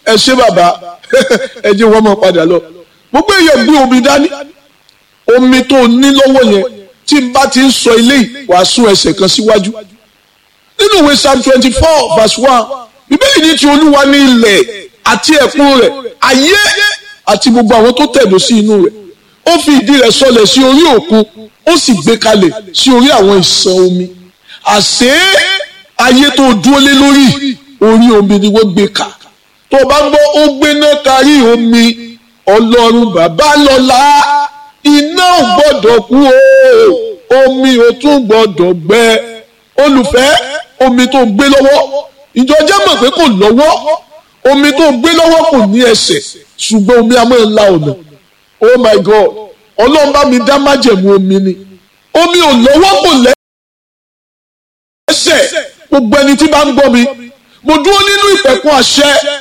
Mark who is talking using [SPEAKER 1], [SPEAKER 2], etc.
[SPEAKER 1] ẹ ṣé bàbá ẹ jẹ́ wọ́n mọ̀ padà lọ gbogbo èèyàn gbé omi dání omi tó ní lọ́wọ́ yẹn tí n bá ti ń sọ eléyìí wàá sún ẹsẹ̀ kan síwájú nínú ìwé psalm twenty four verse one bíbélì ní ti olúwa ní ilẹ̀ àti ẹ̀kún rẹ̀ ayé àti gbogbo àwọn tó tẹ̀dó sí inú rẹ̀ ó fi ìdí rẹ̀ sọlẹ̀ sí orí òkun ó sì gbé kalẹ̀ sí orí àwọn ìsàn omi àṣé ayé tó dúró lé lórí orí omi ni wọ́n gbé kà tó o bá ń gbọ́ ó gbéná kárí omi ọlọ́run bàbá lọ́la iná ò gbọ́dọ̀ kú o omi ò tún gbọ́dọ̀ gbẹ olùfẹ́ omi tó gbé lọ́wọ́ ìjọ jẹ́ mọ̀ pé kò lọ́wọ́ omi tó gbé lọ́wọ́ kò ní ẹsẹ̀ ṣùgbọ́n omi a máa la ọ̀nà oh my god ọlọ́run bá mi dá májẹ̀mú omi ni omi ò lọ́wọ́ kò lẹ́sẹ̀ gbogbo ẹni tí bá ń gbọ́ mi mo dúró nínú ìpẹ̀kun àṣẹ